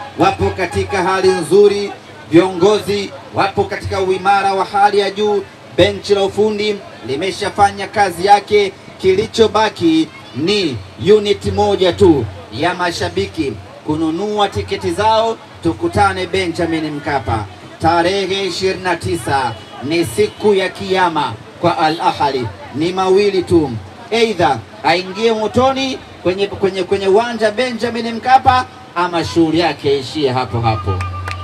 wapo katika hali nzuri, viongozi wapo katika uimara wa hali ya juu, benchi la ufundi limeshafanya kazi yake. Kilichobaki ni unit moja tu ya mashabiki kununua tiketi zao, tukutane Benjamin Mkapa tarehe 29. Ni siku ya kiyama kwa Al Ahly, ni mawili tu, aidha aingie motoni kwenye kwenye kwenye uwanja Benjamin Mkapa ama shughuli yake ishie hapo hapo.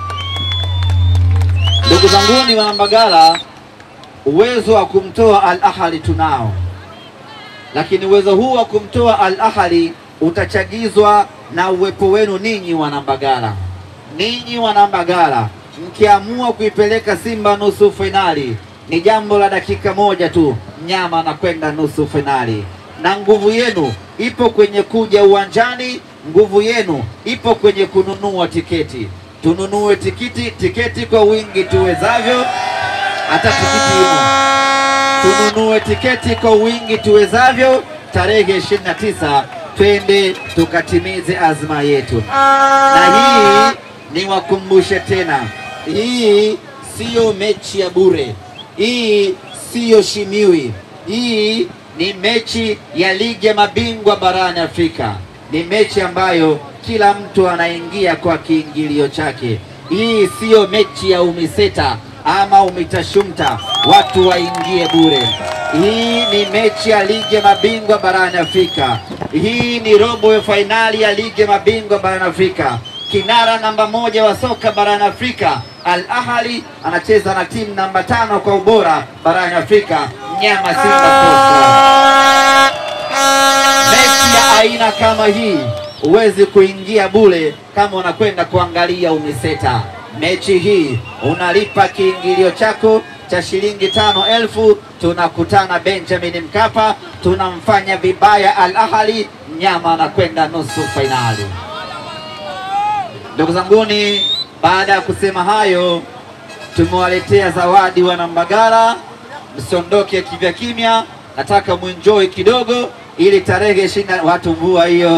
Ndugu zanguni wa Mbagala, uwezo wa kumtoa Al Ahly tunao, lakini uwezo huu wa kumtoa Al Ahly utachagizwa na uwepo wenu ninyi Wanambagala. Ninyi Wanambagala mkiamua kuipeleka Simba nusu fainali, ni jambo la dakika moja tu, mnyama anakwenda nusu fainali, na nguvu yenu ipo kwenye kuja uwanjani, nguvu yenu ipo kwenye kununua tiketi. Tununue tiketi, tiketi kwa wingi tuwezavyo, hata tikiti imo tununue tiketi kwa wingi tuwezavyo. Tarehe 29 twende tukatimize azma yetu. Na hii niwakumbushe tena, hii siyo mechi ya bure, hii siyo shimiwi, hii ni mechi ya ligi ya mabingwa barani Afrika. Ni mechi ambayo kila mtu anaingia kwa kiingilio chake. Hii siyo mechi ya umiseta ama umitashumta, watu waingie bure. Hii ni mechi ya ligi ya mabingwa barani Afrika. Hii ni robo ya fainali ya ligi ya mabingwa barani Afrika. Kinara namba moja wa soka barani Afrika Al Ahly anacheza na timu namba tano kwa ubora barani Afrika, mnyama Simba Sports Club. Mechi ya aina kama hii huwezi kuingia bure kama unakwenda kuangalia umiseta. Mechi hii unalipa kiingilio chako cha shilingi tano elfu. Tunakutana Benjamin Mkapa, tunamfanya vibaya Al Ahly, mnyama anakwenda nusu fainali. Ndugu zanguni, baada ya kusema hayo, tumewaletea zawadi Wanambagala. Msiondoke kivya kimya, nataka muenjoy kidogo ili tarehe ishirini watu mvua hiyo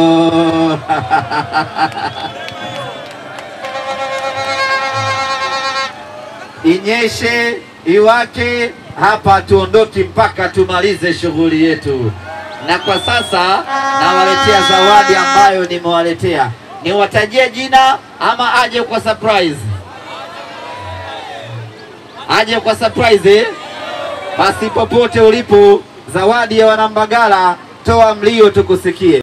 inyeshe iwake hapa, tuondoki mpaka tumalize shughuli yetu. Na kwa sasa nawaletea zawadi ambayo nimewaletea. Niwatajie jina ama aje kwa surprise? Aje kwa surprise eh? Basi popote ulipo, zawadi ya Wanambagala, toa mlio tukusikie.